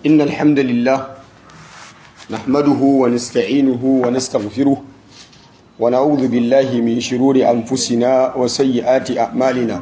إن الحمد لله نحمده ونستعينه ونستغفره ونعوذ بالله من شرور أنفسنا وسيئات أعمالنا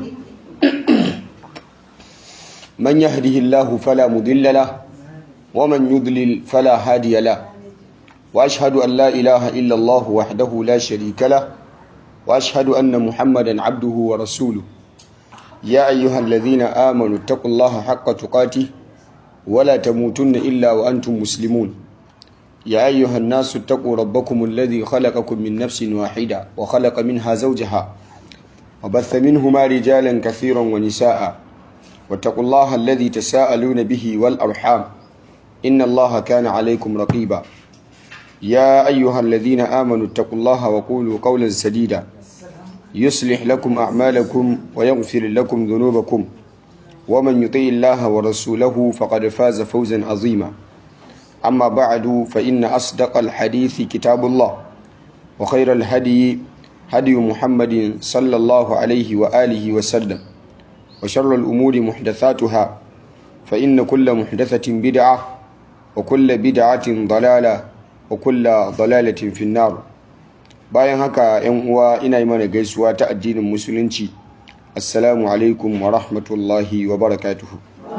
من يهده الله فلا مضل له ومن يضلل فلا هادي له وأشهد أن لا إله إلا الله وحده لا شريك له وأشهد أن محمدا عبده ورسوله يا أيها الذين آمنوا اتقوا الله حق تقاته ولا تموتن إلا وأنتم مسلمون يا أيها الناس اتقوا ربكم الذي خلقكم من نفس واحدة وخلق منها زوجها وبث منهما رجالا كثيرا ونساء واتقوا الله الذي تساءلون به والأرحام إن الله كان عليكم رقيبا يا أيها الذين آمنوا اتقوا الله وقولوا قولا سديدا يصلح لكم أعمالكم ويغفر لكم ذنوبكم ومن يطيع الله ورسوله فقد فاز فوزا عظيما أما بعد فإن أصدق الحديث كتاب الله وخير الهدي هدي محمد صلى الله عليه وآله وسلم وشر الأمور محدثاتها فإن كل محدثة بدعة وكل بدعة ضلالة وكل ضلالة في النار bayan haka yan uwa ina yi mana gaisuwa ta addinin musulunci assalamu alaikum wa rahmatullahi wa barakatuhu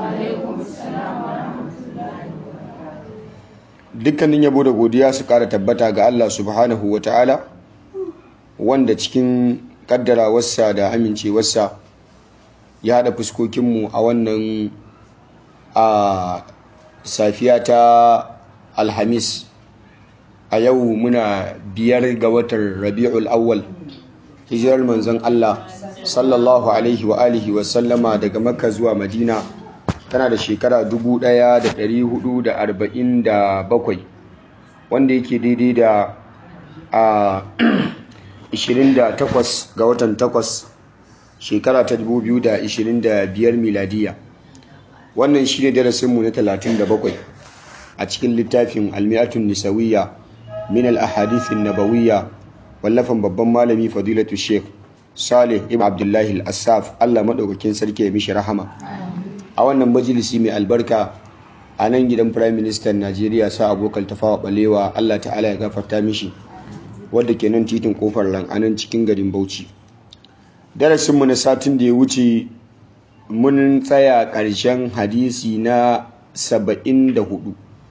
dukkanin yabo da godiya su kara tabbata ga Allah subhanahu wa ta'ala wanda cikin kaddarawarsa da amincewarsa ya haɗa fuskokinmu a wannan a safiya ta alhamis a yau muna biyar ga watan rabi'ul awwal hijirar manzon Allah sallallahu alaihi wa alihi wa sallama daga makka zuwa madina tana da shekara 1447 wanda yake daidai da a 28 ga watan 8 shekara ta 2025 miladiya wannan shi ne darasinmu na 37 a cikin littafin almiyatun nisawiyya min al-ahadithin nabawiyya wallafan babban malami fadilatu sheikh salih ibn abdullahi al-assaf Allah madaukakin sarki ya mishi rahama a wannan majalisi mai albarka a nan gidan prime minister Najeriya sa abokan tafawa balewa Allah ta'ala ya gafarta mishi wadda ke nan titin kofar ran a nan cikin garin Bauchi darasinmu na satin da ya wuce mun tsaya ƙarshen hadisi na 74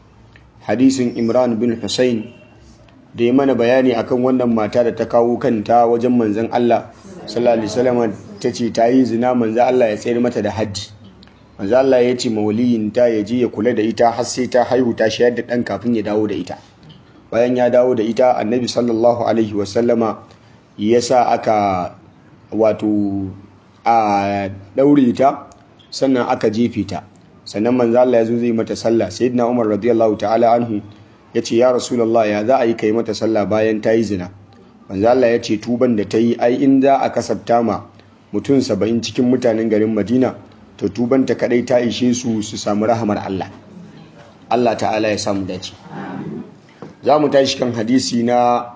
hadisin Imran bin Hussein da ya mana bayani akan wannan mata da ta kawo kanta wajen manzan Allah sallallahu alaihi wasallam ta ce ta yi zina manzan Allah ya tsayar mata da haddi manzan Allah ya ce mawaliyinta ya je ya kula da ita har sai ta haihu ta shayar da ɗan kafin ya dawo da ita bayan ya dawo da ita annabi sallallahu alaihi wasallama ya sa aka wato a ɗaure ta sannan aka jefe ta sannan manzan Allah ya zo zai mata sallah sayyidina Umar radiyallahu ta'ala anhu ya ce ya rasulallah ya za a yi kai mata sallah bayan ta yi zina manzo Allah ya ce tuban da ta yi ai in za a kasabta ma mutum saba'in cikin mutanen garin madina to tuban ta kadai ta ishe su su samu rahamar Allah Allah ta'ala ya samu dace za mu tashi kan hadisi na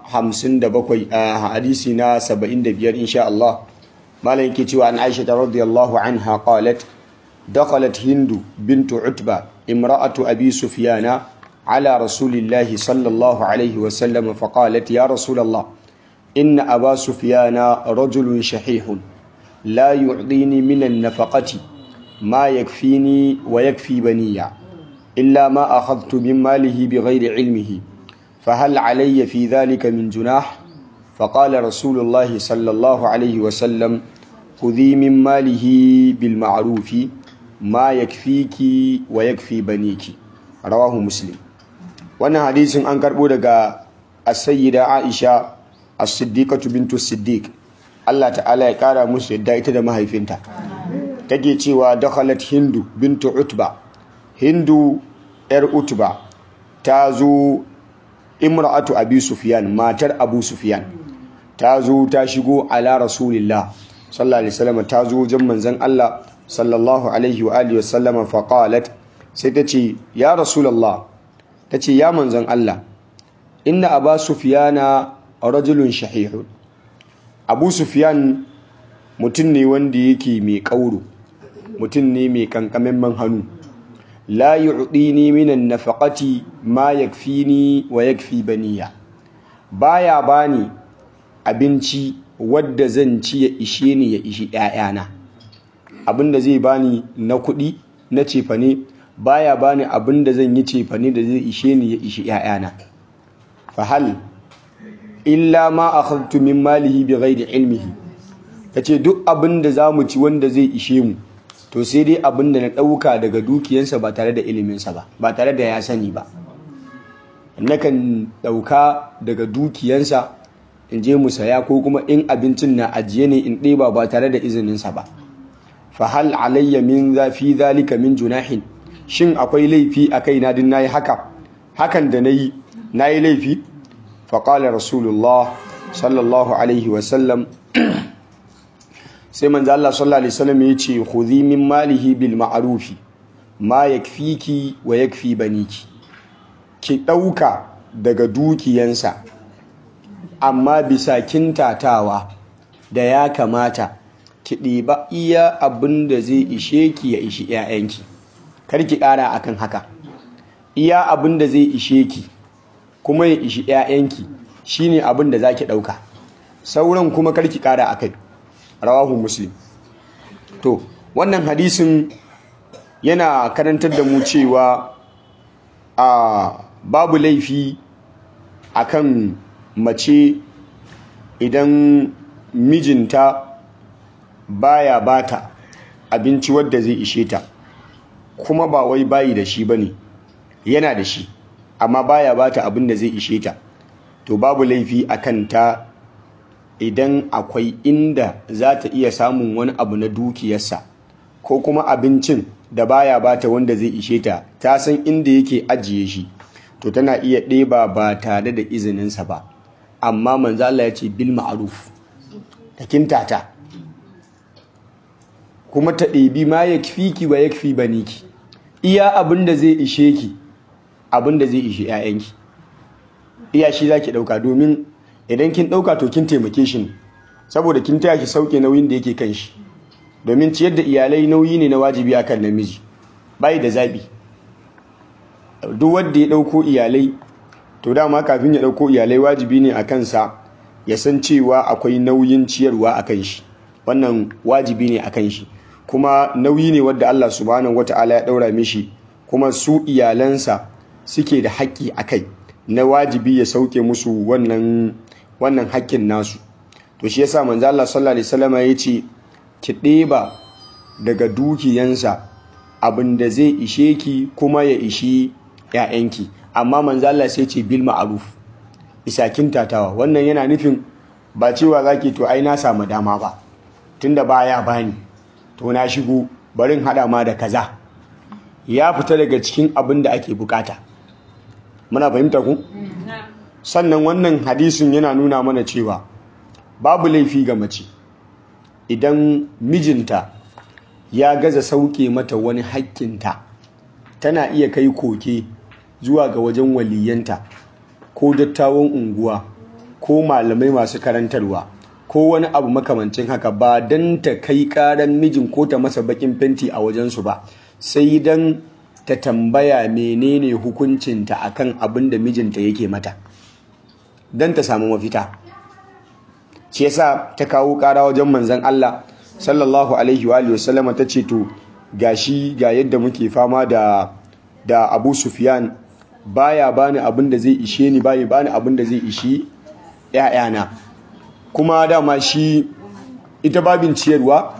57 a hadisi na 75 insha Allah malam yake cewa an Aisha radiyallahu anha qalat دخلت هند بنت عتبة امرأة أبي سفيان على رسول الله صلى الله عليه وسلم فقالت يا رسول الله إن أبا سفيان رجل شحيح لا يعطيني من النفقة ما يكفيني ويكفي بني إلا ما أخذت من ماله بغير علمه فهل علي في ذلك من جناح فقال رسول الله صلى الله عليه وسلم خذي من ماله بالمعروف ما يكفيك ويكفي بنيك رواه مسلم wannan hadisin an karbo daga as-sayyida Aisha as-siddiqatu bintu siddiq Allah ta'ala ya kara musu yadda ita da mahaifinta take cewa dakhalat hindu bintu utba hindu yar utba ta zo imra'atu abi sufyan matar abu sufyan ta zo ta shigo ala rasulillah sallallahu alaihi wasallam ta zo wajen manzon Allah sallallahu alaihi wa alihi wasallam fa qalat sai ta ce ya rasulullah ta ce ya manzon Allah inna aba sufyana rajulun shahihun abu sufyan mutum ne wanda yake mai kauro mutum ne mai kankamin hannu la yu'dini minan nafaqati ma yakfini wa yakfi baniya baya bani abinci wadda zan ci ya ishe ni ya ishi ƴaƴana abinda zai bani na kuɗi na cefane baya bani abinda zan yi cefane da zai ishe ni ya ishi ƴaƴana fa hal illa ma akhadtu min malihi bighairi ilmihi yace duk abinda zamu ci wanda zai ishe mu to sai dai abinda na ɗauka daga dukiyansa ba tare da iliminsa ba ba tare da ya sani ba nakan ɗauka daga dukiyansa in je mu saya ko kuma in abincin na ajiye ne in ɗeba ba tare da izininsa ba fa hal alayya min zafi zalika min junahin shin akwai laifi a kai na din nayi haka hakan da nayi nayi laifi fa qala rasulullah sallallahu alaihi wa sallam sai manzo Allah sallallahu alaihi wasallam ya ce khudhi min malihi bil ma'rufi ma yakfiki wa yakfi baniki ki ɗauka daga dukiyansa amma bisa kintatawa da ya kamata ki ɗiba iya abin da zai ishe ki ya ishi ‘ya'yanki kar ki ƙara akan haka iya abin da zai ishe ki kuma ya ishi ‘ya'yanki shine abin da za ki ɗauka sauran kuma kar ki ƙara akai rawahu muslim to wannan hadisin yana karantar da mu cewa a babu laifi akan mace idan mijinta baya bata abinci wadda zai ishe ta kuma ba wai bayi da shi bane yana da shi amma baya bata abin da zai ishe ta to babu laifi akan ta idan akwai inda za ta iya samun wani abu na dukiyarsa ko kuma abincin da baya bata wanda zai ishe ta ta san inda yake ajiye shi to tana iya ɗeba ba tare da izininsa ba amma manzo Allah ya ce bil ma'ruf ta kintata kuma ta ɗebi ma yakfiki wa yakfi baniki iya abin da zai ishe ki abin da zai ishe 'ya'yanki iya shi zaki ɗauka domin idan kin ɗauka to kin taimake shi ne saboda kin taya shi sauke nauyin da yake kan shi domin ciyar da iyalai nauyi ne na wajibi akan namiji bai da zabi duk wanda ya ɗauko iyalai to dama kafin ya ɗauko iyalai wajibi ne a kansa ya san cewa akwai nauyin ciyarwa a kan shi wannan wajibi ne a kan shi kuma nauyi ne wadda Allah subhanahu wata'ala ya ɗaura mishi kuma su iyalansa suke da haƙƙi a kai na wajibi ya sauke musu wannan wannan haƙƙin nasu to shi yasa manzo Allah sallallahu alaihi wasallam ya ce ki ɗeba daga dukiyansa abin da zai ishe ki kuma ya ishi ‘ya'yanki amma manzo Allah sai ce bil ma'ruf isakin tatawa wannan yana nufin ba cewa zaki to ai na samu dama ba tunda baya bani to na shigo barin hada ma da kaza ya fita daga cikin abin da ake bukata muna fahimta ku sannan wannan hadisin yana nuna mana cewa babu laifi ga mace idan mijinta ya gaza sauke mata wani hakkinta tana iya kai koke zuwa ga wajen waliyanta ko dattawan unguwa ko malamai masu karantarwa ko wani abu makamancin haka ba don ta kai karan mijin ko ta masa bakin fenti a wajensu ba sai don ta tambaya menene hukuncinta akan abin da mijinta yake mata don ta samu mafita shi yasa ta kawo kara wajen manzon Allah sallallahu alaihi wa alihi wasallama ta ce to gashi ga yadda muke fama da da Abu Sufyan baya bani abin da zai ishe ni baya bani abin da zai ishi ƴaƴana kuma dama shi ita babin ciyarwa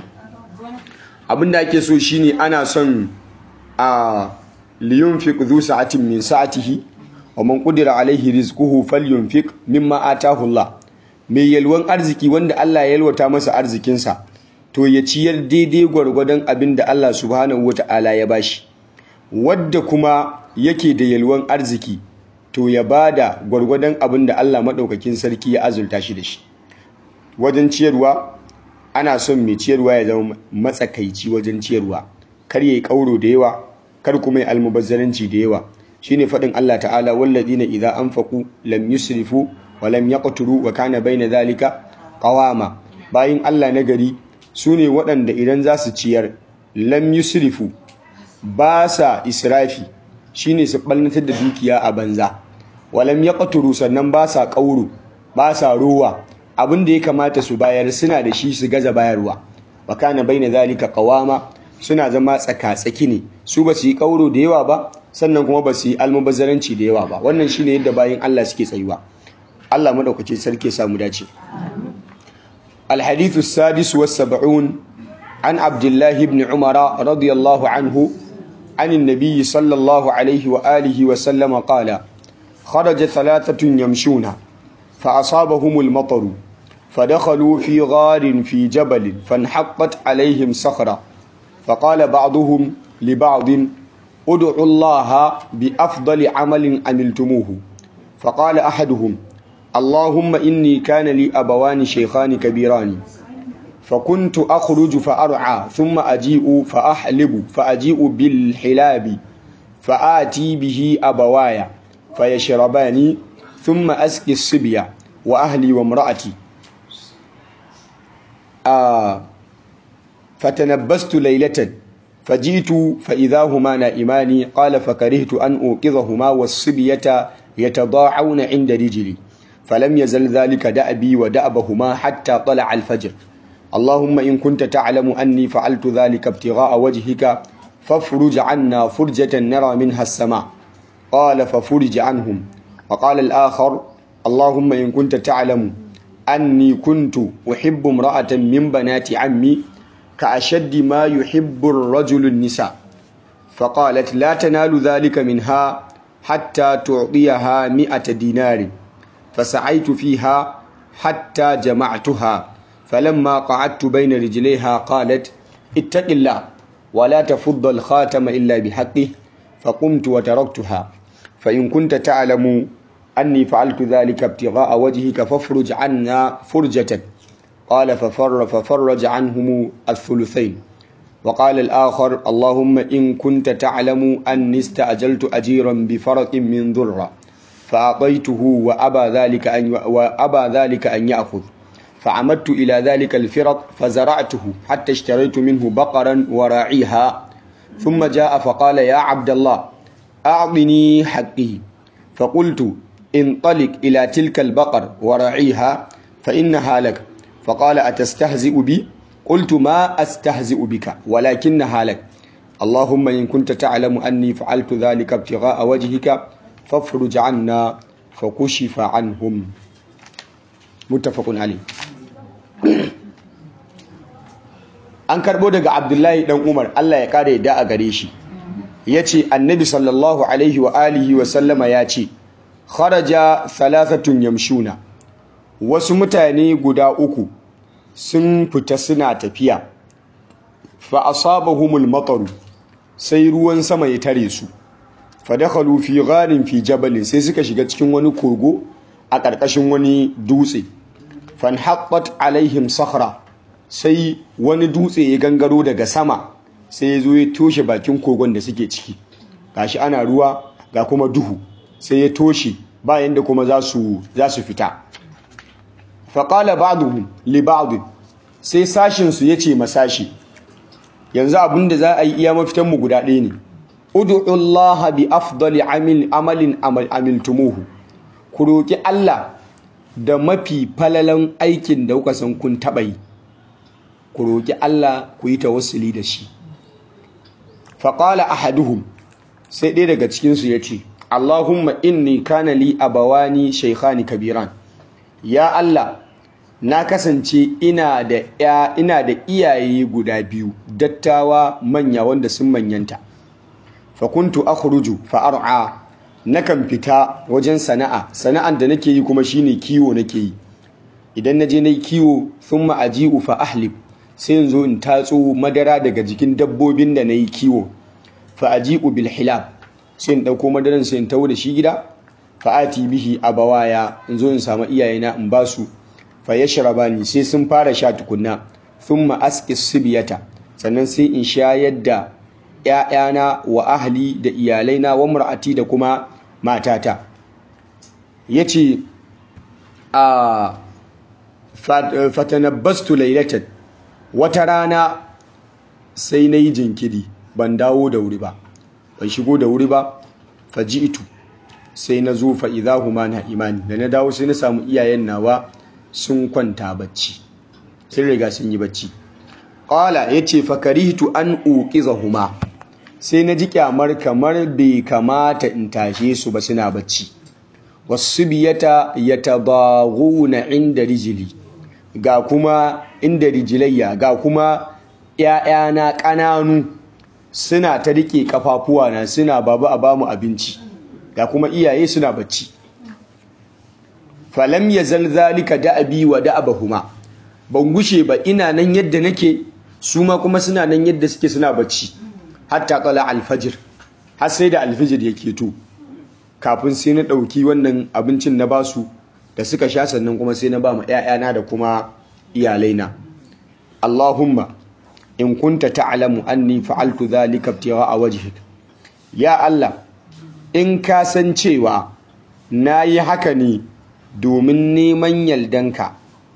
abin da ake so shine ana son a liyunfiq dhu sa'atin min sa'atihi wa man qudira alaihi rizquhu falyunfiq mimma atahu Allah mai yalwan arziki wanda Allah ya yalwata masa arzikinsa to ya ciyar daidai gwargwadon abin da Allah subhanahu wata'ala ya bashi wadda kuma yake da yalwan arziki to ya bada gwargwadon abin da Allah maɗaukakin sarki ya azulta shi da shi wajen ciyarwa ana son mai ciyarwa ya zama matsakaici wajen ciyarwa kar yayi kauro da yawa kar kuma ya almubazzaranci da yawa shine faɗin Allah ta'ala walladina idza anfaqu lam yusrifu wa lam yaqturu wa kana baina zalika qawama bayin Allah na gari sune waɗanda idan za su ciyar lam yusrifu ba sa israfi shine su ɓalnatar da dukiya a banza walam ya ƙaturu sannan ba sa ƙauro ba sa rowa abin da ya kamata su bayar suna da shi su gaza bayarwa wa kana baina zalika qawama suna zama tsaka-tsaki ne su ba su yi ƙauro da yawa ba sannan kuma ba su yi almubazzaranci da yawa ba wannan shine yadda bayan Allah suke tsayuwa Allah madaukakin sarki ya samu dace الحديث السادس والسبعون عن عبد الله بن عمر رضي الله عنه عن النبي صلى الله عليه وآله وسلم قال خرج ثلاثة يمشون فأصابهم المطر فدخلوا في غار في جبل فانحقت عليهم صخرة فقال بعضهم لبعض ادعوا الله بأفضل عمل عملتموه فقال أحدهم اللهم إني كان لي أبوان شيخان كبيران فكنت أخرج فأرعى ثم أجيء فأحلب فأجيء بالحلاب فآتي به أبوايا فيشربان ثم أسقي الصبية وأهلي وامرأتي آه فتنبست ليلة فجئت فإذا هما نائمان قال فكرهت أن أوقظهما والصبية يتضاعون عند رجلي فلم يزل ذلك دأبي ودأبهما حتى طلع الفجر اللهم إن كنت تعلم أني فعلت ذلك ابتغاء وجهك فافرج عنا فرجة نرى منها السماء قال ففرج عنهم وقال الآخر اللهم إن كنت تعلم أني كنت أحب امرأة من بنات عمي كأشد ما يحب الرجل النساء فقالت لا تنال ذلك منها حتى تعطيها مئة دينار فسعيت فيها حتى جمعتها فلما قعدت بين رجليها قالت اتق الله ولا تفض الخاتم إلا بحقه فقمت وتركتها فإن كنت تعلم أني فعلت ذلك ابتغاء وجهك فافرج عنا فرجة قال ففر ففرج عنهم الثلثين وقال الآخر اللهم إن كنت تعلم أني استأجلت أجيرا بفرق من ذرة فأعطيته وأبى ذلك أن وأبى ذلك أن يأخذ فعمدت إلى ذلك الفرق فزرعته حتى اشتريت منه بقرا وراعيها ثم جاء فقال يا عبد الله أعطني حقه فقلت انطلق إلى تلك البقر وراعيها فإنها لك فقال أتستهزئ بي قلت ما أستهزئ بك ولكنها لك اللهم إن كنت تعلم أني فعلت ذلك ابتغاء وجهك فافرج عنا فكشف عنهم متفق عليه an karbo daga abdullahi dan umar allah ya kare da a gare shi ya ce annabi sallallahu alaihi wa alihi wa sallama ya ce kharaja thalathatun yamshuna wasu mutane guda uku sun fita suna tafiya fa asabahumul mataru sai ruwan sama ya tare su fa dakhalu fi gharin fi jabalin sai suka shiga cikin wani kogo a ƙarƙashin wani dutse fanhaqqat alaihim sakhra sai wani dutse ya gangaro daga sama sai ya zo ya toshe bakin kogon da suke ciki gashi ana ruwa ga kuma duhu sai ya toshe bayan da kuma za su fita faƙala ba'duhum li ba'd sai sashin su yace masashi yanzu abin da za a yi iya mafitan mu guda ɗaya ne ud'u Allah bi afdali amil amalin amiltumuhu ku roki Allah da mafi falalan aikin da kuka san kun taɓa yi ku roki Allah ku yi tawassuli da shi faƙala ahaduhum sai ɗaya daga cikinsu ya ce Allahumma inni kana li abawani shaykhani kabiran ya Allah na kasance ina da ya ina da iyaye guda biyu dattawa manya wanda sun manyanta fa kuntu akhruju fa ar'a nakan fita wajen sana'a sana'an da nake yi kuma shine kiwo nake yi idan naje nayi kiwo thumma aji'u fa ahlib sai in zo in tatso madara daga jikin dabbobin da nayi kiwo fa aji'u bil hilab sai in ɗauko madaran sai in tawo da shi gida fa'ati bihi abawaya in zo in samu iyayena in ba su fa yashrabani sai sun fara sha tukunna thumma asqi sibiyata sannan sai in shayar da ƴaƴana wa ahli da iyalaina wa mar'ati da kuma matata yace a fatanabbastu laylatan wata rana sai nayi jinkiri ban dawo da wuri ba ban shigo da wuri ba faji'tu sai na zo fa idahuma na imani da na dawo sai na samu iyayen nawa sun kwanta bacci sun riga sun yi bacci qala yace fa karihtu an uqizahuma sai na ji kyamar kamar bai kamata in tashe su ba suna bacci wasubiyata yatadaghuna inda rijili ga kuma inda rijilayya ga kuma ‘ya'yana ƙananu suna ta riƙe ƙafafuwa na suna babu a bamu abinci ga kuma iyaye suna bacci falam ya zalzalika da'abi wa da'abahuma ban gushe ba ina nan yadda nake su ma kuma suna nan yadda suke suna bacci hatta tsala alfajir har sai da alfajir ya keto kafin sai na ɗauki wannan abincin na basu da suka sha sannan kuma sai na ba ma 'ya'yana da kuma iyalaina Allahumma in kunta ta'lamu anni fa'altu dhalika ibtigha'a wajhik ya Allah in ka san cewa nayi haka ne domin neman yaldanka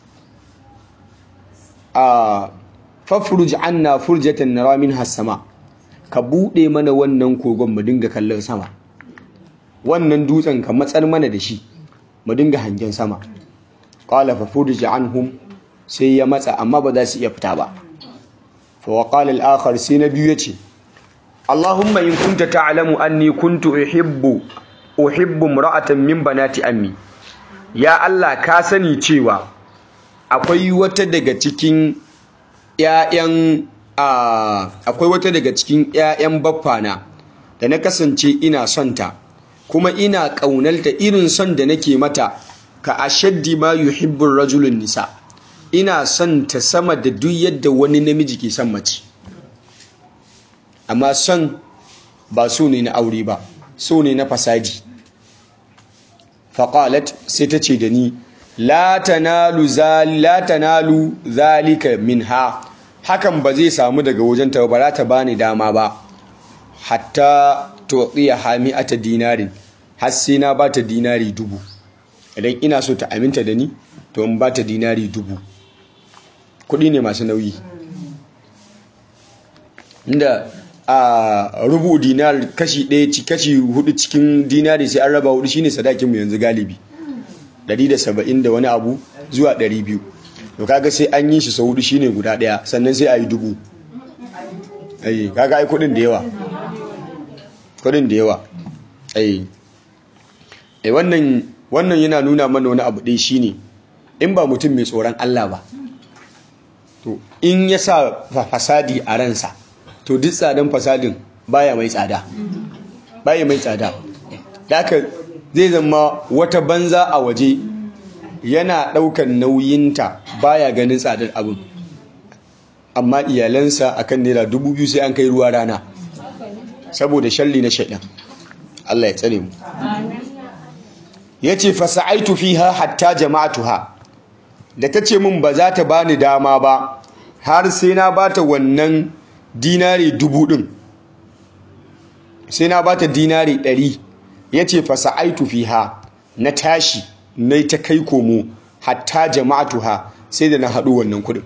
a fafruj anna furjatan nara min hasama ka bude mana wannan kogon mu dinga kallon sama wannan dutsen ka matsar mana da shi mu dinga hangen sama qala fa furj anhum sai ya matsa amma ba za su iya fita ba fa waqala al-akhar sai na biyu yace Allahumma in kunta ta'lamu anni kuntu uhibbu uhibbu imra'atan min banati ammi ya Allah ka sani cewa akwai wata daga cikin ƴaƴan akwai wata daga cikin ƴaƴan baffana da na kasance ina son ta kuma ina ƙaunalta irin son da nake mata ka ashaddi ma yuhibbu rajulun nisa ina son ta sama da duk yadda wani namiji ke son mace amma son ba so ne na aure ba so ne na fasadi faƙalat sai ta ce da ni la tanalu zalika minha hakan ba zai samu daga wajenta ba za ta bani dama ba hatta tuqiya hami'ata dinarin har sai na bata dinari dubu idan ina so ta aminta da ni to in bata dinari dubu kuɗi ne masu nauyi inda a rubu dinar kashi ɗaya kashi hudu cikin dinari sai an raba hudu shine sadakin mu yanzu galibi 170 da wani abu zuwa 200 to kaga sai an yi shi sau hudu shine guda ɗaya sannan sai a yi dubu ai kaga ai kudin da yawa kudin da yawa ai ai wannan wannan yana nuna mana wani abu ɗaya shine in ba mutum mai tsoron Allah ba to in ya sa fasadi a ransa to duk tsadan fasadin baya mai tsada baya mai tsada haka zai zama wata banza a waje yana ɗaukan nauyinta baya ganin tsadar abin amma iyalansa akan naira dubu biyu sai an kai ruwa rana saboda shalli na shaidan Allah ya tsare mu yace fasa'aitu fiha hatta jama'atuha da tace min ba za ta bani dama ba har sai na bata wannan dinari dubu ɗin sai na bata dinari ɗari ya ce fasa'aitu fiha na tashi na ta kai komo hatta jama'atuha sai da na haɗu wannan kuɗin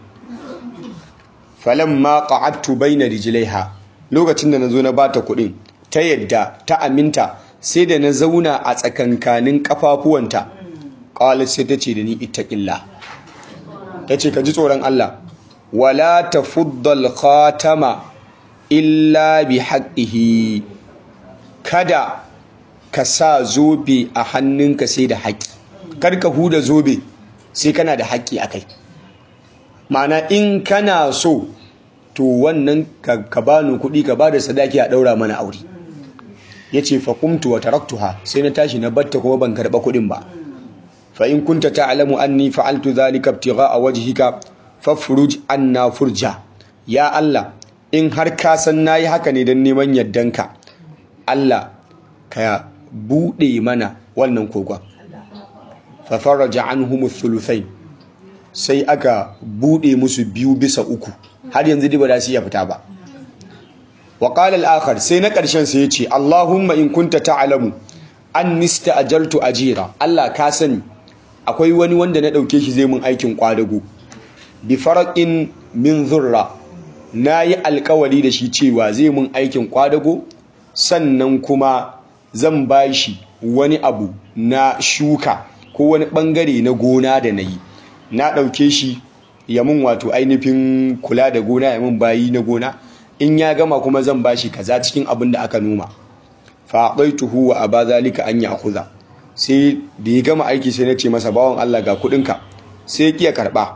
falon ma ƙa'attu bai na rijilaiha lokacin da na zo na bata kuɗin ta yadda ta aminta sai da na zauna a tsakankanin ƙafafuwanta ƙawalar sai ta ce da ni itaƙilla ta ce ka ji tsoron Allah wala tafuddal khatama illa bi haqqihi kada ka sa zobe a hannunka sai da haƙƙi kar ka huda zobe sai kana da haƙƙi akai ma'ana in kana so to wannan ka bani kuɗi ka bada sadaki a ɗaura mana aure yace fa qumtu wa taraktuha sai na tashi na batta kuma ban karɓa kuɗin ba fa in kunta ta'lamu anni fa'altu dhalika ibtigha'a wajhika fafruj anna furja ya Allah in har ka san nayi haka ne don neman yardanka Allah ka bude mana wannan kogon fa faraja anhum thuluthain sai aka bude musu biyu bisa uku har yanzu dai ba za su iya fita ba wa qala al-akhar sai na karshen sai yace Allahumma in kunta ta'lamu an nista'ajaltu ajira Allah ka sani akwai wani wanda na dauke shi zai mun aikin kwadago bi faraqin min zurra na yi alkawari da shi cewa zai mun aikin kwadago sannan kuma zan ba shi wani abu na shuka ko wani bangare na gona da na yi na ɗauke shi ya mun wato ainihin kula da gona ya mun bayi na gona in ya gama kuma zan ba shi kaza cikin abin da aka noma faɗaituhu wa aba zalika an ya'khudha sai da ya gama aiki sai na ce masa bawan Allah ga kuɗinka sai ya kiya karɓa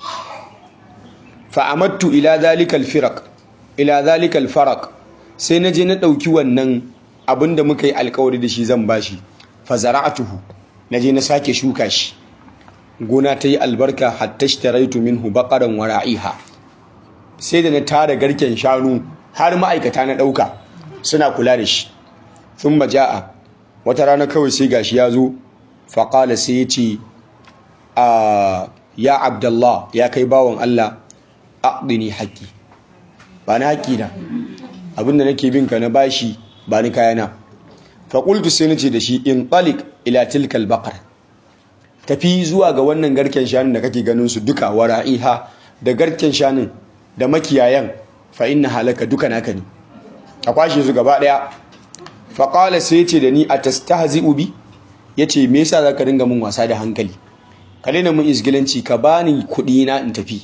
fa'amattu ila zalikal firaq ila zalikal faraq sai na je na ɗauki wannan abin da muka yi alkawari da shi zan bashi fa zara'atuhu na je na sake shuka shi gona ta yi albarka hatta shtaraitu minhu baqaran wa ra'iha sai da na tara garken shanu har ma'aikata na ɗauka suna kula da shi thumma ja'a wata rana kawai sai gashi ya zo faƙala sai ya ce a ya abdallah ya kai bawan Allah aqdini haqqi ba na haƙƙi na abinda nake bin ka na bashi ba ni kayana fa qultu sai nace da shi in talik ila tilkal baqar tafi zuwa ga wannan garken shanun da kake ganin su duka wara'iha da garken shanun da makiyayan fa inna halaka duka naka ne a kwashe su gaba daya fa qala sai yace da ni atastahzi'u bi yace me yasa zaka dinga mun wasa da hankali ka daina mun isgilanci ka bani kuɗi na in tafi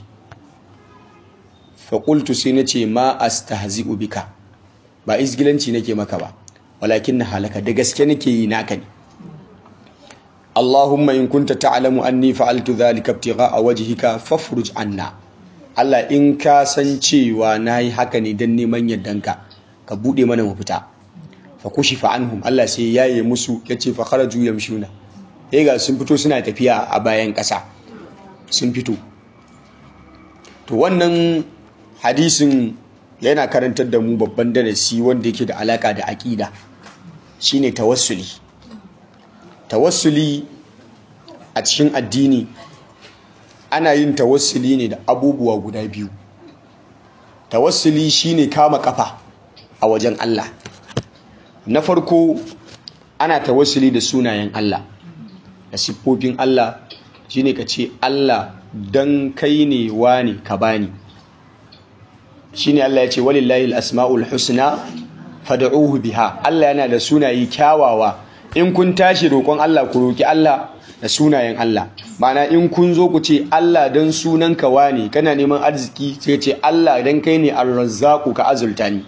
faƙultu sai na ce ma astahzi'u bika ba isgilanci nake maka ba walakin na halaka da gaske nake yi naka ne Allahumma in kunta ta'lamu anni fa'altu dhalika ibtigha'a wajhika fafruj anna Allah in ka san cewa nayi haka ne dan neman yardanka ka bude mana mafita fa kushifa anhum Allah sai yaye musu yace fa kharaju yamshuna eh ga sun fito suna tafiya a bayan ƙasa sun fito to wannan hadisin yana karantar da mu babban darasi wanda yake da alaka da aƙida shine tawassuli tawassuli a cikin addini ana yin tawassuli ne da abubuwa guda biyu tawassuli shine kama kafa a wajen Allah na farko ana tawassuli da sunayen Allah da siffofin Allah shine ka ce Allah dan kai ne wani ka bani shine Allah ya ce walillahi asmaul husna fad'uhu biha Allah yana da sunaye kyawawa in kun tashi roƙon Allah ku roki Allah da sunayen Allah ma'ana in kun zo ku ce Allah dan sunan ka wani kana neman arziki sai ce Allah dan kai ne ar-razzaqu ka azulta ni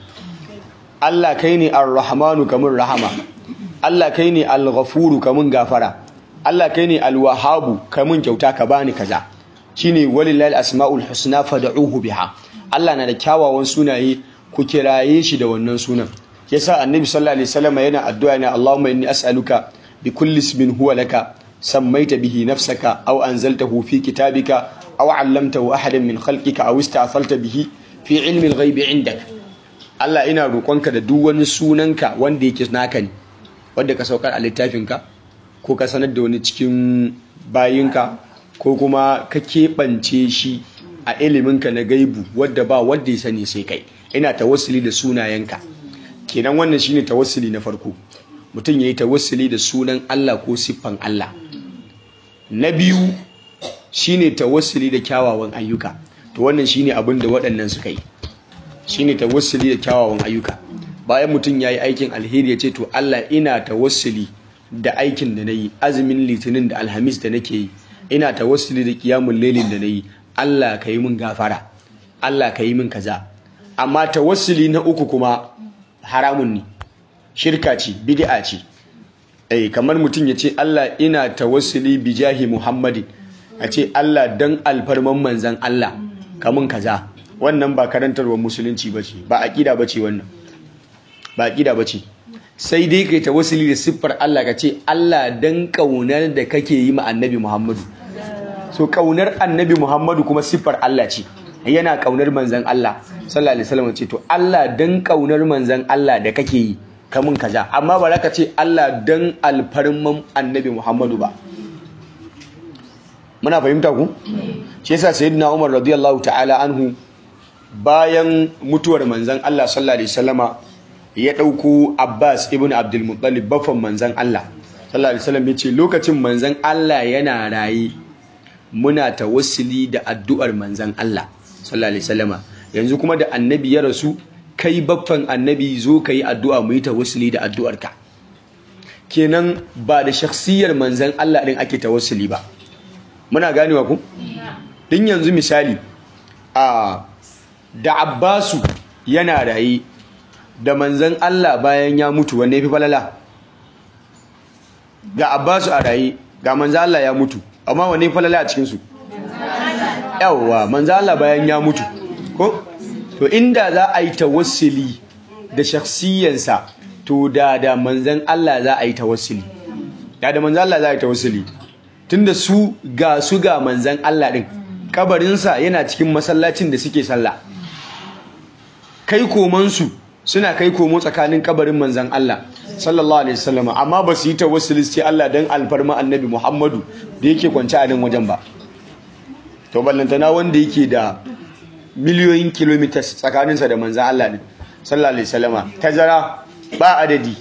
Allah kai ne ar-rahmanu kamun rahama Allah kai ne al-ghafuru kamun gafara Allah kai ne al-wahhabu kamun kyauta ka bani kaza shine walillahi asmaul husna fad'uhu biha Allah na da kyawawan sunaye ku kiraye shi da wannan sunan yasa annabi sallallahu alaihi wasallam yana addu'a ne Allahumma inni as'aluka bi kulli ismin huwa laka sammaita bihi nafsaka aw anzaltahu fi kitabika aw 'allamtahu ahadan min khalqika aw ista'thalta bihi fi 'ilmi al-ghaibi 'indak Allah ina roƙonka da duk wani sunanka wanda yake naka ne wanda ka saukar a littafinka ko ka sanar da wani cikin bayinka ko kuma ka keɓance shi a iliminka na gaibu wadda ba wadda ya sani sai kai ina tawassuli da sunayenka kenan wannan shine tawassuli na farko mutum yayi tawassuli da sunan Allah ko siffan Allah na biyu shine tawassuli da kyawawan ayyuka to wannan shine abin da waɗannan suka yi shine tawassuli da kyawawan ayyuka bayan mutum yayi aikin alheri ya ce to Allah ina tawassuli da aikin da nayi azumin litinin da alhamis da nake yi ina tawassuli da qiyamul lailin da nayi Allah ka yi min gafara Allah ka yi min kaza amma tawassuli na uku kuma haramun ne shirka ce bid'a ce eh kamar mutum ya ce Allah ina tawassuli bi jahi Muhammadin a ce Allah dan alfarman manzan Allah kamun kaza wannan ba karantarwar musulunci bace ba aqida bace wannan ba aqida bace sai dai kai tawassuli da siffar Allah ka ce Allah dan kaunar da kake yi ma annabi Muhammadu so kaunar annabi Muhammadu kuma siffar Allah ce yana kaunar manzan Allah sallallahu alaihi wasallam ce to Allah dan kaunar manzan Allah da kake yi kamun kaza amma ba za ka ce Allah dan alfarman annabi Muhammadu ba muna fahimta ku shi yasa sayyidina Umar radiyallahu ta'ala anhu bayan mutuwar manzan Allah sallallahu alaihi wasallama ya dauko Abbas ibn Abdul Muttalib bafan manzan Allah sallallahu alaihi wasallam yace lokacin manzan Allah yana rayi muna tawassuli da addu'ar manzan Allah sallallahu alaihi wasallama yanzu kuma da annabi ya rasu kai baffan annabi zo ka yi addu'a mu yi tawassuli da addu'arka kenan ba da shakhsiyar manzan Allah ɗin ake tawassuli ba muna ganewa ku din yanzu misali a da Abbasu yana raye da manzan Allah bayan ya mutu wanne fi falala ga Abbasu a raye ga manzan Allah ya mutu amma wanne falala a cikin su yawwa manzan Allah bayan ya mutu ko to inda za a yi tawassuli da shakhsiyansa to da da manzan Allah za a yi tawassuli da da manzan Allah za a yi tawassuli tunda su ga su ga manzan Allah din kabarinsa yana cikin masallacin da suke sallah kai komansu suna kai komo tsakanin kabarin manzan Allah sallallahu alaihi wasallam amma ba su yi tawassuli sai Allah dan alfarma annabi Muhammadu da yake kwance a nan wajen ba to ballantana wanda yake da miliyoyin kilometers tsakaninsa da manzan Allah ne sallallahu alaihi wasallama tazara ba adadi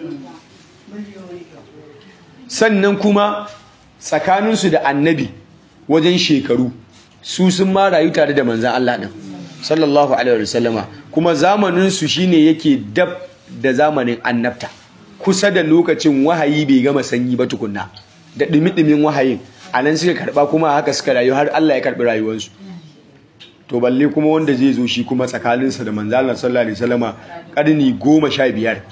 sannan kuma tsakaninsu da annabi wajen shekaru su sun ma rayu tare da manzan Allah ɗin sallallahu alaihi wasallama kuma zamaninsu shine yake dab da zamanin annabta kusa da lokacin wahayi bai gama sanyi ba tukunna da ɗumi-ɗumin wahayin a nan suka karɓa kuma haka suka rayu har Allah ya karɓi rayuwarsu to balle kuma wanda zai zo shi kuma tsakaninsa da manzan Allah sallallahu alaihi wasallama ƙarni goma sha biyar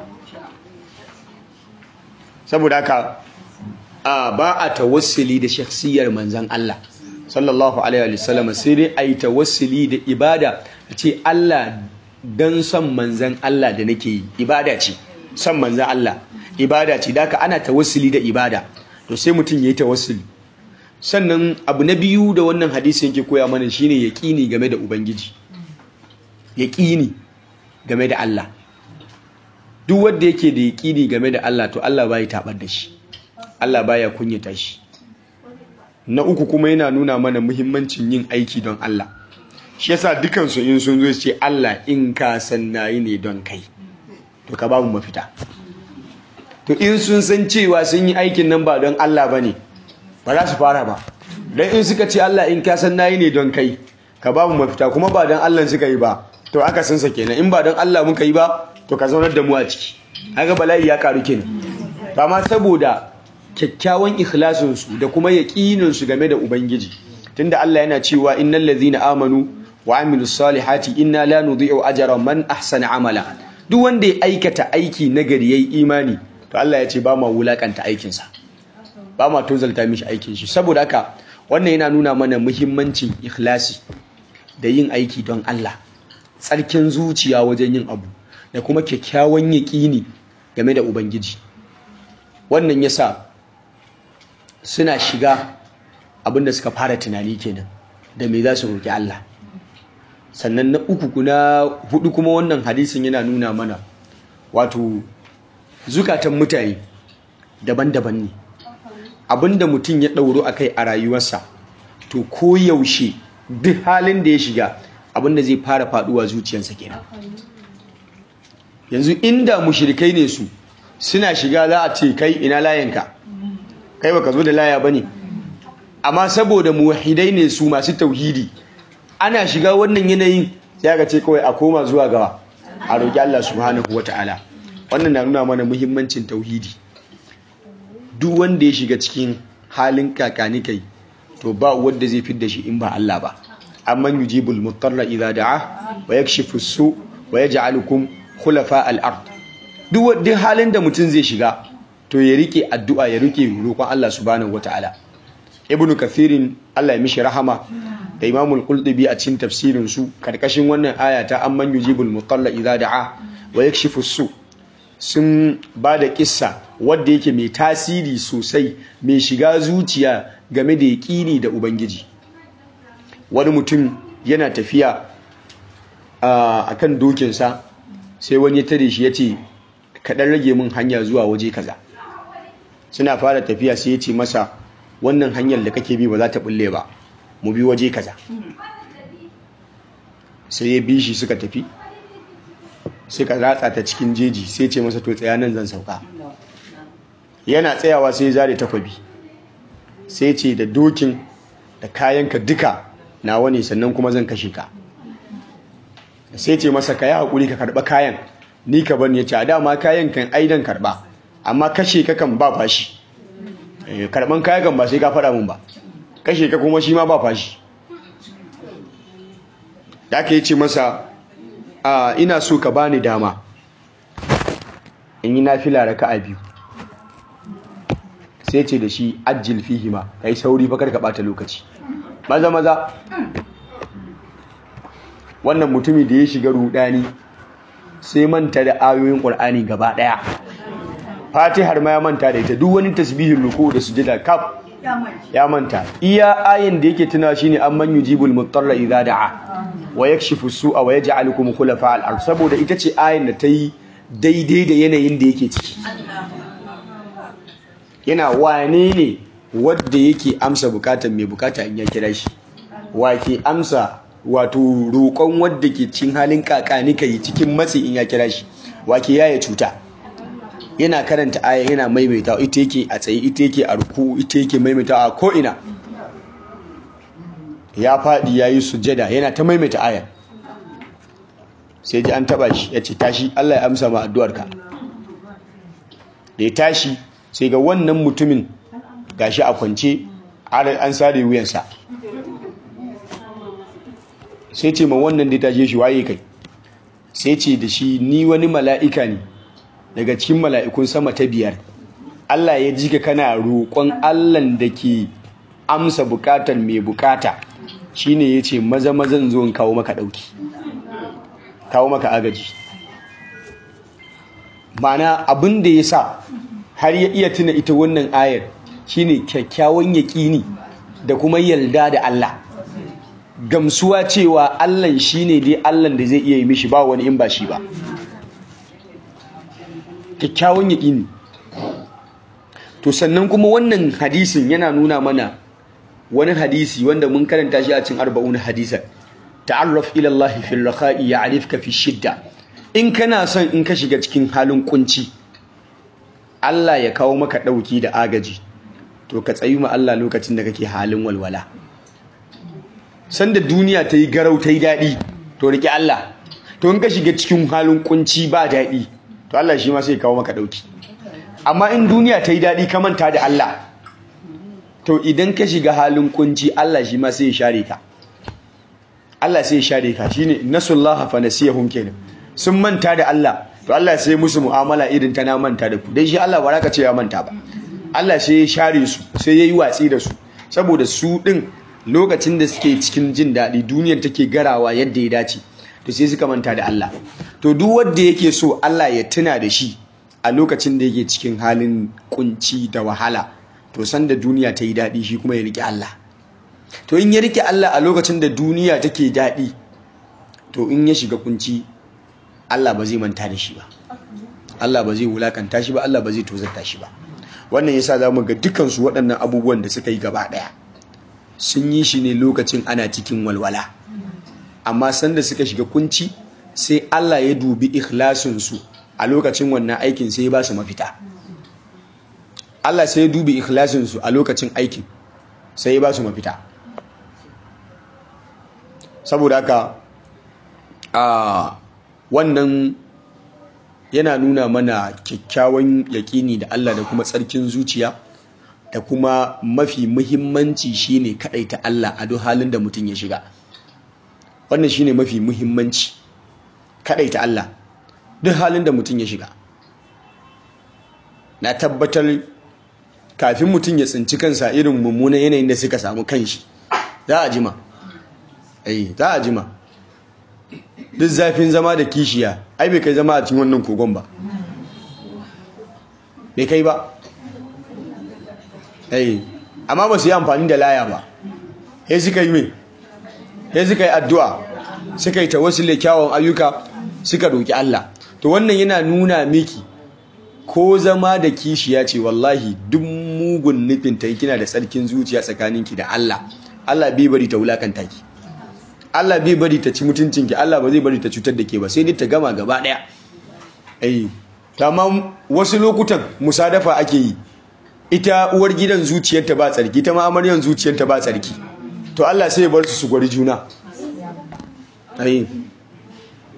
saboda haka a ba a tawassuli da shakhsiyar manzan Allah sallallahu alaihi wasallam sai dai a yi tawassuli da ibada a ce Allah don son manzan Allah da nake yi ibada ce son manzan Allah ibada ce da ana tawassuli da ibada to sai mutum ya yi tawassuli sannan abu na biyu da wannan hadisi yake koya mana shine yaqini game da ubangiji yaqini game da Allah duk wanda yake da yaqini game da Allah to Allah bai tabar da shi Allah baya kunyata shi na uku kuma yana nuna mana muhimmancin yin aiki don Allah shi yasa dukan su in sun zo ce Allah in ka san nayi ne don kai to ka babu mafita to in sun san cewa sun yi aikin nan ba don Allah bane ba za su fara ba dan in suka ce Allah in ka san nayi ne don kai ka babu mafita kuma ba don Allah suka yi ba to aka san sa kenan in ba don Allah muka yi ba to ka zaunar da mu a ciki kaga bala'i ya karu kenan amma saboda kyakkyawan ikhlasinsu da kuma yaƙininsu game da Ubangiji tunda Allah yana cewa innal ladhina amanu wa amilus salihati inna la nudhi'u ajra man ahsana amala duk wanda ya aikata aiki nagari yayi imani to Allah ya ce ba ma wulakanta aikin sa ba ma tozalta mishi aikin shi saboda haka wannan yana nuna mana muhimmancin ikhlasi da yin aiki don Allah tsarkin zuciya wajen yin abu da kuma kyakkyawan yaƙini game da Ubangiji wannan yasa suna shiga abinda suka fara tunani kenan da me za su roƙi Allah sannan na uku kuna hudu kuma wannan hadisin yana nuna mana wato zukatan mutane daban-daban ne abinda mutum ya ɗauro a kai a rayuwarsa to ko yaushe duk halin da ya shiga abinda zai fara faduwa zuciyarsa kenan yanzu inda mushrikai ne su suna shiga za a ce kai ina layanka kai baka zo da laya bane amma saboda muwahidai ne su masu tauhidi ana shiga wannan yanayin sai aka ce kawai a koma zuwa gawa a roki Allah subhanahu wataala wannan na nuna mana muhimmancin tauhidi duk wanda ya shiga cikin halin kakani kai to ba wanda zai fidda shi in ba Allah ba amman yujibul mutarra idza da'a wa yakshifu su wa yaj'alukum khulafa al-ard duk halin da mutum zai shiga to ya rike addu'a ya rike roƙon Allah subhanahu wataala ibnu kathirin Allah ya mishi rahama da imamul qultubi a cikin tafsirin su karkashin wannan aya ta amman yujibul mutalla idza da'a wa yakshifu su sun ba da kissa wadda yake mai tasiri sosai mai shiga zuciya game da yaƙini da ubangiji wani mutum yana tafiya a kan dokinsa sai wani ya tare shi ya ce kaɗan rage min hanya zuwa waje kaza suna fara tafiya sai ya ce masa wannan hanyar da kake bi ba za ta bulle ba mu bi waje kaza sai ya bi shi suka tafi suka ratsa ta cikin jeji sai ce masa to tsaya nan zan sauka yana tsayawa sai ya zare takwabi sai ce da dokin da kayanka duka nawa ne sannan kuma zan kashe ka sai ce masa ka yi haƙuri ka karɓa kayan ni ka bani ya ce a dama kayan kan aidan karɓa amma kashe ka kan ba fashi karɓan kayan kan ba sai ka faɗa mun ba kashe ka kuma shi ma ba fashi da ka yi ce masa a ina so ka bani dama in yi nafila raka'a biyu sai ce da shi ajil fihima kai sauri fa karka bata lokaci maza maza wannan mutumi da ya shiga rudani sai manta da ayoyin qur'ani gaba daya fatihar ma ya manta da ita duk wani tasbihin ruku da sujada kaf ya manta iya ayin da yake tuna shine amman yujibul mutarra idza da'a wa yakshifu su'a wa yaj'alukum khulafa al-ard saboda ita ce ayin da ta yi daidai da yanayin da yake ciki yana wane ne wadda yake amsa bukatar mai bukata in ya kira shi wa ke amsa wato roƙon wadda ke cin halin kakani kai cikin matsi in ya kira shi wa ke yaya cuta yana karanta aya yana maimaita ita yake a tsaye ita yake a ruku ita yake maimaita a ko'ina ya faɗi ya yi sujada yana ta maimaita aya sai ji an taba shi ya ce tashi Allah ya amsa ma addu'arka da ya tashi sai ga wannan mutumin gashi a kwance an sare wuyansa sai ce ma wannan da ya tashe shi waye kai sai ce da shi ni wani mala'ika ne daga cikin mala'ikun sama ta biyar Allah ya ji ka kana roƙon Allahn da ke amsa bukatar mai bukata shine ya ce maza mazan zo in kawo maka ɗauki kawo maka agaji mana abin da ya sa har ya iya tuna ita wannan ayar shine kyakkyawan yaƙini da kuma yarda da Allah gamsuwa cewa Allah shine dai Allah da zai iya yi mishi ba wani in ba shi ba kyakkyawan yaƙini to sannan kuma wannan hadisin yana nuna mana wani hadisi wanda mun karanta shi a cikin arba'un hadisan ta'arraf ila Allah fi rakha'i ya'rifka fi shidda in kana son in ka shiga cikin halin kunci Allah ya kawo maka dauki da agaji to ka tsayi ma Allah lokacin da kake halin walwala sanda duniya ta yi garau ta yi daɗi to riƙe Allah to in ka shiga cikin halin kunci ba daɗi to Allah shi ma sai kawo maka dauki amma in duniya ta yi daɗi ka manta da Allah to idan ka shiga halin kunci Allah shi ma sai ya share ka Allah sai ya share ka shine nasullaha fa nasiyahum kenan sun manta da Allah to Allah sai musu mu'amala irin ta na manta da ku dan shi Allah ba ka ce ya manta ba Allah sai ya share su sai yayi watsi da su saboda su din lokacin da suke cikin jin daɗi duniyar take garawa yadda ya dace to sai suka manta da Allah to duk wanda yake so Allah ya tuna da shi a lokacin da yake cikin halin kunci da wahala to san da duniya ta yi daɗi shi kuma ya riƙe Allah to in ya riƙe Allah a lokacin da duniya take daɗi to in ya shiga kunci Allah ba zai manta da shi ba Allah ba zai wulakanta shi ba Allah ba zai tozarta shi ba wannan yasa za mu ga dukansu waɗannan abubuwan da suka yi gaba ɗaya sun yi shi ne lokacin ana cikin walwala amma sanda suka shiga kunci sai Allah ya dubi ikhlasinsu a lokacin wannan aikin sai ya ba su mafita Allah sai ya dubi ikhlasinsu a lokacin aikin sai ya ba su mafita saboda haka a wannan yana nuna mana kyakkyawan yaƙini da Allah da kuma tsarkin zuciya da kuma mafi muhimmanci shine ta Allah a duk halin da mutum ya shiga wannan shine mafi muhimmanci ta Allah duk halin da mutum ya shiga na tabbatar kafin mutum ya tsinci kansa irin mummunan yanayin da suka samu kanshi za a jima ai za a jima duk zafin zama da kishiya ai bai kai zama a cikin wannan kogon ba bai kai ba ai amma ba su yi amfani da laya ba sai suka yi mai sai suka yi addu'a suka yi tawassule kyawun ayyuka suka roki Allah to wannan yana nuna miki ko zama da kishiya ce wallahi duk mugun nufin ta kina da tsarkin zuciya tsakaninki da Allah Allah bai bari ta wulakanta ki Allah bai bari ta ci mutuncinki Allah ba zai bari ta cutar da ke ba sai dai ta gama gaba daya eh amma wasu lokutan musadafa ake yi ita uwar gidan zuciyarta ba tsarki ta ma amaryan zuciyarta ba tsarki to Allah sai ya bar su su gwari juna eh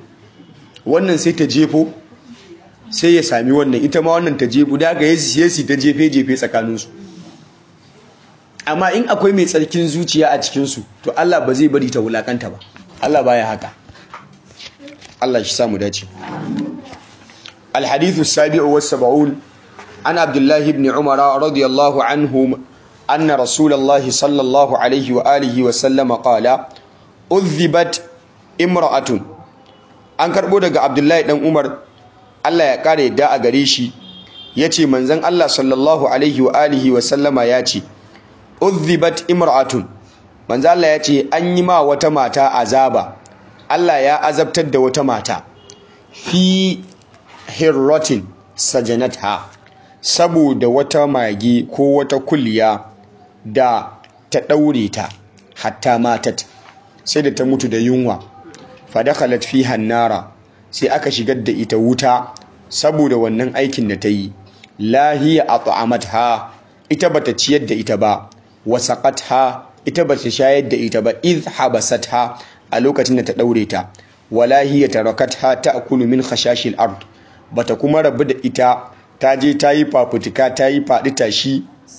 wannan sai ta jefo sai ya sami wannan ita ma wannan ta jefo da ga yasi yasi ta jefe jefe tsakaninsu amma in akwai mai tsarkin zuciya a cikinsu to Allah ba zai bari ta wulakanta ba Allah baya haka Allah shi samu dace الحديث السابع والسبعون عن عبد الله بن عمر رضي الله عنه أن رسول الله صلى الله عليه وآله وسلم قال أذبت امرأة an karɓo daga abdullahi ɗan umar allah ya ƙara yadda a gare shi ya ce manzan allah sallallahu alaihi wa alihi wa sallama ya ce uzzibat imra'atun manzan allah ya ce an yi ma wata mata azaba allah ya azabtar da wata mata fi hirrotin sajanatha saboda wata mage ko wata kulliya da ta ɗaure ta hatta matat sai da ta mutu da yunwa fadakalat fi hannara sai aka shigar da ita wuta saboda wannan aikin da ta yi lahiya at'amatha ita bata ciyar da ita ba wasaqatha ita bata shayar da ita ba iz habasatha a lokacin da ta daure ta wala hiya tarakatha ta'kulu min khashashil ard bata kuma rabu da ita ta je ta yi fafutuka ta yi faɗi tashi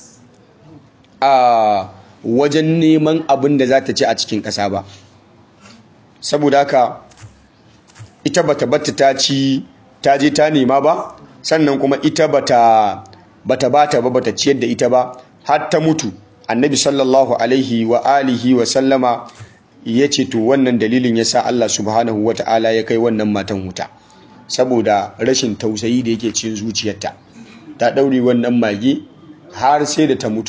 a wajen neman abin da za ta ci a cikin ƙasa ba saboda haka ita bata batta ta ci ta je ta nema ba sannan kuma ita bata bata bata ba bata ciyar da ita ba har ta mutu annabi sallallahu alaihi wa alihi wa sallama ya ce to wannan dalilin yasa Allah subhanahu wa ta'ala ya kai wannan matan wuta saboda rashin tausayi da yake cikin zuciyarta ta daure wannan mage har sai da ta mutu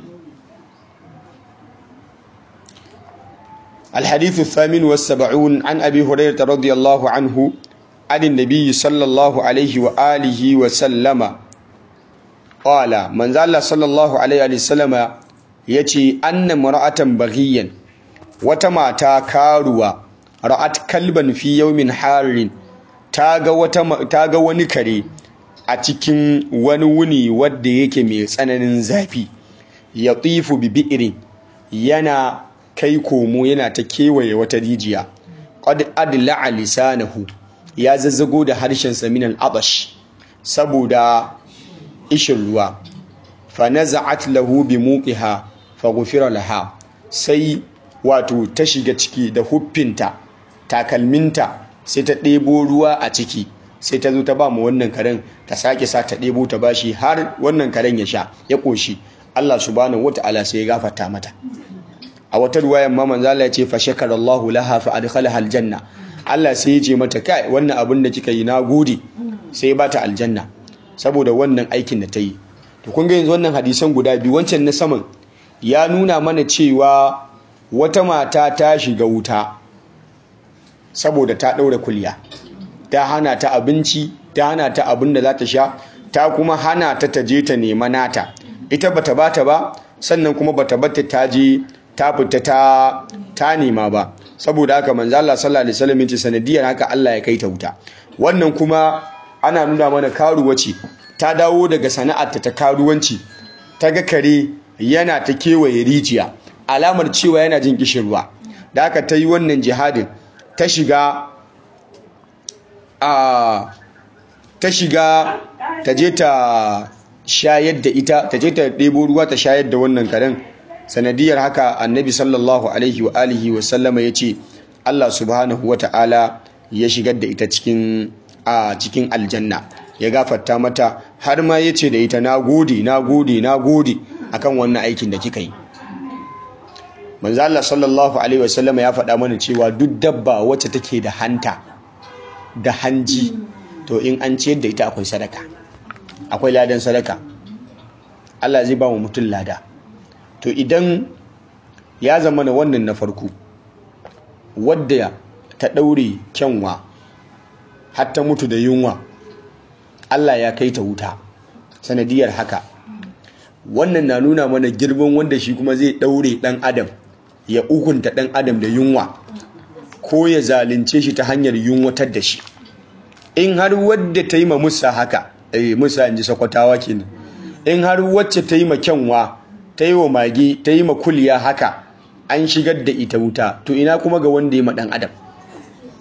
الحديث الثامن والسبعون عن أبي هريرة رضي الله عنه عن النبي صلى الله عليه وآله وسلم قال من زال صلى الله عليه وسلم يتي أن مرأة بغيا وتما كاروا رأت كلبا في يوم حار تاغا وتما تاغا ونكري a cikin wani wuni wadda yake mai tsananin zafi ya tsifu bi bi'irin yana kai komo yana ta kewaye wata rijiya qad adla'a lisanahu ya zazzago da harshen sa min al-atash saboda ishin ruwa fa naza'at lahu bi muqiha fa ghufira laha sai wato ta shiga ciki da huffinta takalminta sai ta ɗebo ruwa a ciki sai ta zo ta ba mu wannan karen ta sake sa ta ɗebo ta bashi har wannan karen ya sha ya ƙoshi Allah subhanahu wata'ala sai ya gafarta mata a wata ruwayan ma manzo Allah ya ce fa shakara Allah laha fa adkhalaha aljanna Allah sai ya ce mata kai wannan abin da kika yi na gode sai ya bata aljanna saboda wannan aikin da ta yi to kun ga yanzu wannan hadisan guda biyu wancan na saman ya nuna mana cewa wata mata ta shiga wuta saboda ta daure kulya ta hana ta abinci ta hana ta abin da za ta sha ta kuma hana ta ta je ta nema nata ita bata bata ba sannan kuma bata bata ta je ta fita ta ta nema ba saboda haka manzo Allah sallallahu alaihi wasallam yace sanadiyar haka Allah ya kai ta wuta wannan kuma ana nuna mana karuwa ce ta dawo daga sana'arta ta karuwanci ta ga kare yana ta kewaye rijiya alamar cewa yana jin kishirwa da haka ta yi wannan jihadin ta shiga a ta shiga ta je ta shayar da ita ta je ta ɗebo ruwa ta shayar da wannan karen sanadiyar haka annabi sallallahu alaihi wa alihi wa sallama ya ce Allah subhanahu wa ta'ala ya shigar da ita cikin a cikin aljanna ya gafarta mata har ma ya ce da ita na gode na gode na gode akan wannan aikin da kika yi manzo Allah sallallahu alaihi wa sallama ya faɗa mana cewa duk dabba wacce take da hanta da hanji to in an ciyar da ita akwai sadaka akwai ladan sadaka Allah zai ba mu mutum lada to idan ya zama na wannan na farko wadda ta ɗaure kyanwa har ta mutu da yunwa Allah ya kai ta wuta sanadiyar haka wannan na nuna mana girman wanda shi kuma zai ɗaure ɗan adam ya ukunta ɗan adam da yunwa ko ya zalunce shi ta hanyar yunwatar da shi in har wadda ta yi ma musa haka eh musa in ji sakwatawa kenan in har wacce ta yi ma kyanwa ta yi wa mage ta yi ma kuliya haka an shigar da ita wuta to ina kuma ga wanda ya ma dan adam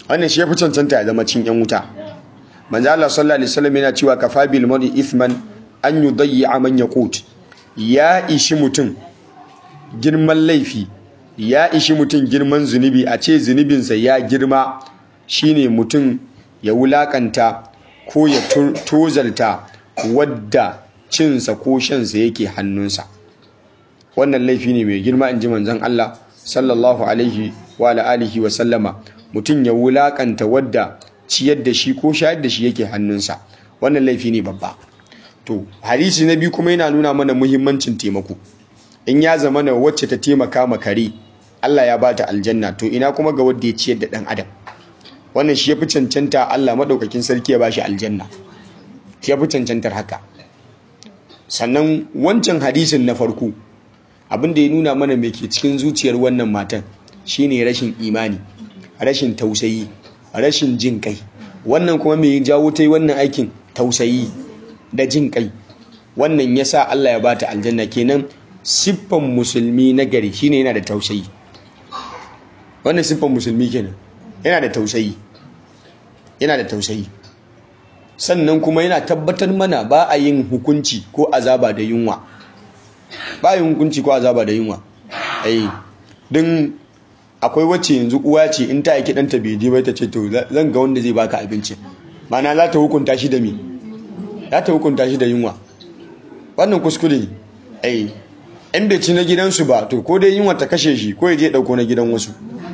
wannan shi ya fi cancanta ya zama cin yan wuta manzo Allah sallallahu alaihi wasallam yana cewa kafa bil mar'i ithman an yudayya man yaqut ya ishi mutum girman laifi ya ishi mutum girman zunubi a ce zunubinsa ya girma shine mutum ya wulakanta ko ya tozalta wadda cinsa ko shansa yake hannunsa wannan laifi ne mai girma in ji manzon Allah sallallahu alaihi wa alihi wa sallama mutum ya wulakanta wadda ciyar da shi ko shayar da shi yake hannunsa wannan laifi ne babba to hadisi na biyu kuma yana nuna mana muhimmancin taimako in ya zama na wacce ta taimaka ma kare Allah ya bata aljanna to ina kuma ga wadda ya ciyar da dan adam wannan shi yafi cancanta Allah madaukakin sarki ya bashi aljanna shi yafi cancantar haka sannan wancan hadisin na farko abin da ya nuna mana me ke cikin zuciyar wannan matan shine rashin imani rashin tausayi rashin jin kai wannan kuma me jawo ta yi wannan aikin tausayi da jin kai wannan yasa Allah ya bata aljanna kenan siffan musulmi na gari shine yana da tausayi wannan siffan musulmi kenan yana da tausayi yana da tausayi sannan kuma yana tabbatar mana ba a yin hukunci ko azaba da yunwa ba yin hukunci ko azaba da yunwa ai din akwai wacce yanzu uwa ce in ta aiki ɗanta bai je bai ta ce to zan ga wanda zai baka abinci mana za ta hukunta shi da me za ta hukunta shi da yunwa wannan kuskure ne ai in bai ci na gidansu ba to ko dai yunwa ta kashe shi ko ya je ɗauko na gidan wasu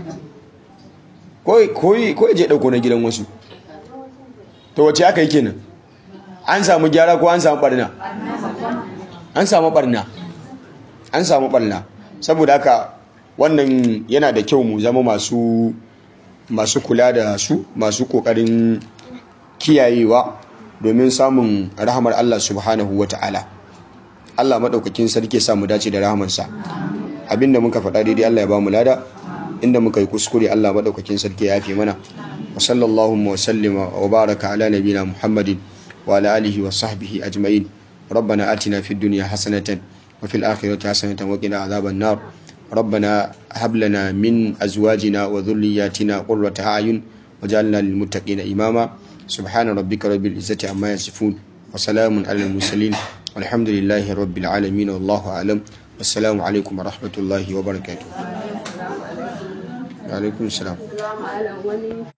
ko ya je ɗauko na gidan wasu to wace aka yi kenan an samu gyara ko an samu barna an samu barna an samu barna saboda haka wannan yana da kyau mu zama masu masu kula da su masu kokarin kiyayewa domin samun rahamar Allah subhanahu wata'ala Allah madaukakin sarki sa mu dace da rahamarsa abinda muka faɗa daidai Allah ya ba mu lada inda muka yi kuskure Allah madaukakin sarki ya yafe mana wa sallallahu wa sallama wa baraka ala nabina Muhammadin wa ala alihi wa sahbihi ajma'in ربنا آتنا في الدنيا حسنة وفي الآخرة حسنة وقنا عذاب النار ربنا هب لنا من أزواجنا وذرياتنا قرة أعين وجعلنا للمتقين إماما سبحان ربك رب العزة عما يصفون وسلام على المرسلين والحمد لله رب العالمين والله أعلم والسلام عليكم ورحمة الله وبركاته وعليكم السلام